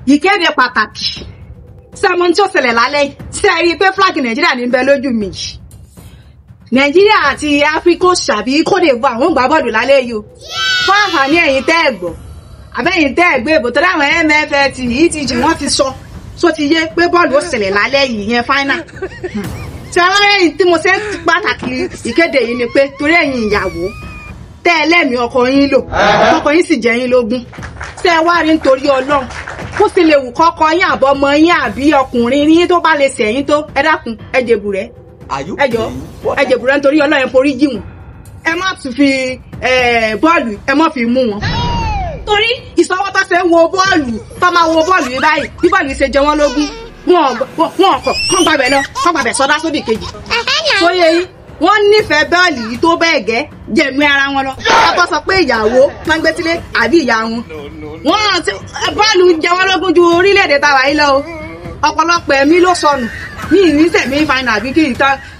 ìkéde pàtàkì sẹ́mo tí ó ṣẹlẹ̀ lálẹ́ yìí ṣe rí i pé flag nàìjíríà ní bẹ lójú mi yìí nàìjíríà àti áfíríkà ṣàbí kóde ìbò àwọn gbá bọ́ọ̀lù lálẹ́ yìí o fún àǹfààní ẹ̀yin tẹ́ ẹ̀ gbọ́ àbẹ́yìn tẹ́ ẹ̀ gbé ìbò tó dáwọn mff etg wọ́n ti sọ tó ti yé pé bọ́ọ̀lù ó ṣẹlẹ̀ lálẹ́ yìí yẹn final tí aláwẹ̀yìn tí mo ṣe ń pàtàkì ìkéde yìí ni pé torí ẹ̀yin ìyàwó tẹ́ ẹ lẹ́mìí ọkọ yín lò ọkọ yín sì jẹ́ yín lógún tẹ́ ẹ wá rí nítorí ọlọ́run kó sì lè wù kọ́kọ́ yín àbọ̀mọ yín àbí ọkùnrin yín tó bá lè sẹ̀yìn tó ẹ dákun ẹ jèbù rẹ̀ ẹ jọ ẹ jèbù rẹ̀ nítorí ọlọ́run ẹ forí jì wọ́n ẹ má tún fi bọ́ọ̀lù ẹ má fi mú wọn torí ìsọwọ́ tó ṣe ń wo bọ́ọ̀lù tó máa wo bọ́ọ̀lù yìí báyìí bí bọ́ọ̀lù yìí ṣe jẹ wọ́n lógún wọn wọn ọkọ̀ kán gbàbẹ̀ lọ kán gbàbẹ̀ sọdá sódì kejì tó yẹ yín wọ́n nífẹ̀ẹ́ bọ́ọ̀lù yìí tó bẹ́ẹ̀ gẹ́ jẹ̀mí ara wọn lọ ọkọ sọ pé ìyàwó máa ń gbé sílé àbí ìyá wọn wọn ti bọ́ọ̀lù jẹ wọ́n lógún ju orílẹ̀-èdè tàwa yìí lọ o ọ̀pọ̀lọpọ̀ ẹ̀mí ló sọnù ní ìrísẹ̀ mi fain àbí kí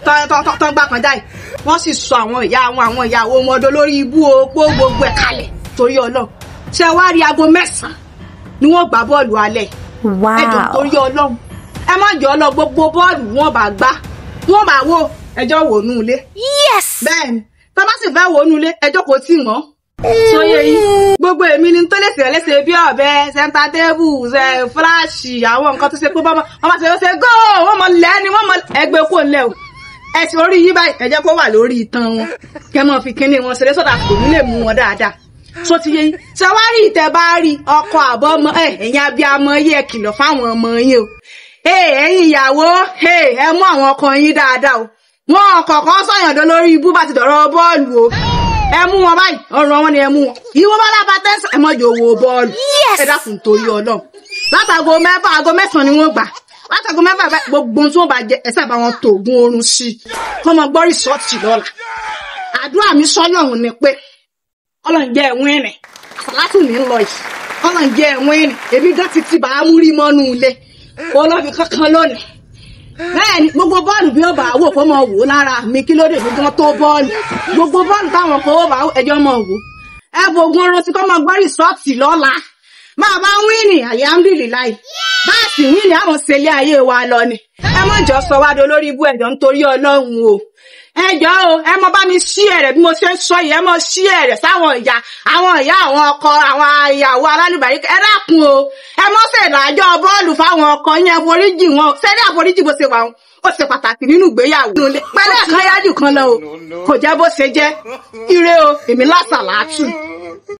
tán gbà kan jáì wọ́n sì sọ àwọn ìyá wọn àwọn ìyàwó wọn ọdọ lórí ibú opó gbogbo ẹ̀ kalẹ̀ torí ọlọ́run ṣé wá rí aago mẹ́sàn-án ni wọ́n gbá bọ́ọ̀lù alẹ́ ẹjọ́ torí ọlọ́run ẹ má jọ lọ gbogbo bọ́ọ̀lù wọn bá gbá wọn bá wò ẹjọ́ wò nù ilé. yes. bẹ́ẹ̀ni tá a bá sì fẹ́ wò nù ilé ẹjọ́ kò tí mọ́. sọyẹ yìí gbogbo èmi ni tó lè ṣe léṣe bí ọ̀bẹ sẹńtà tébù ṣe fúláṣì àwọn nǹkan tó ṣe pé bọ́mọ wọn bá ṣe ṣe góò wọn mọ lẹ́ni wọn mọ ẹgbẹ́ kò lẹ́ o ẹsìn orí yí báyìí ẹjẹ́ kó wà lórí itan wọn kẹ́ mọ́ fi kínní wọn ṣeré sọ́dà kò ní lè mú wọn dáadáa so ti yé yín ṣe wá rí ìtẹ bá rí ọkọ àbọ ọmọ ẹ ẹ̀yin abiyamọ yìí ẹ kìlọ̀ fáwọn ọmọ yín o ẹ̀yin ìyàwó ẹ mú àwọn ọkọ yín dáadáa o wọn kọ̀ọ̀kan sọ̀yàndó lórí ibú bá ti dọ̀rọ̀ bọ́ọ̀lù o ẹ mú wọn báyìí ọrùn wọn ni ẹ mú wọn ìwọ bá lábá tẹ́sán ẹ mọ̀jọ wo bọ́ọ̀lù ẹ dákun torí ọlọ́run látago mẹ́fà aago mẹ́sàn-án ni wọ́n gbà látago mẹ́fà gbogbo tí wọ́n bá jẹ ẹ sábà wọn tó oògùn oorun sí i kọ́ mọ gbọ́ rìsọ́ọ̀tì lọ́la àdúrà mi sọ́nà òun ni pé ọlọ́run jẹ́ ẹ̀wọ̀n ẹ̀rìn àsàlátù mi ń lọ yìí ọlọ́run jẹ́ ẹ̀wọ̀n ẹ̀rìn èmi gan ti ti bàá mú rí mọ́nú ilé olófin kankan lónìí bẹ́ẹ̀ ni gbogbo bọ́ọ̀lù bí ó bá wò kó mọ̀ wò lára mi kí ló dé gbogbo wọn tó bọ́ọ̀lù gbogbo bọ́ọ̀lù táwọn kò bá ẹjọ́ mọ̀ wò ẹ bo ogun ọrọ̀ tí kò mọ̀ gbọ́ rìsọ́ọ̀tì lọ́la máa bá wíìnì alihamudulilayi báàsì wíìnì àwọn ṣẹlẹ̀ ayé wa lọ ni ẹ mọ̀ jọ sọ wá dolórí ibú ẹ̀jọ̀ nítorí ọlọ́run o ẹjọ́ o ẹ mọ bá mi ṣí ẹ̀rẹ̀ bí mo ṣe ń sọ yìí ẹ mọ ṣí ẹ̀rẹ̀ sáwọn ìyá àwọn ìyá àwọn ọkọ àwọn ìyàwó alálùbárí ẹ dákun o ẹ mọ ṣèdájọ́ bọ́ọ̀lù fáwọn ọkọ yẹn àforíjì wọn sẹ́rí àforíjì bó ṣe wà wọn ó ṣe pàtàkì nínú ìgbéyàwó pẹ̀lẹ́ kan yájú kan lọ o kò jẹ́ bó ṣe jẹ́ ire o èmi lásàlátù.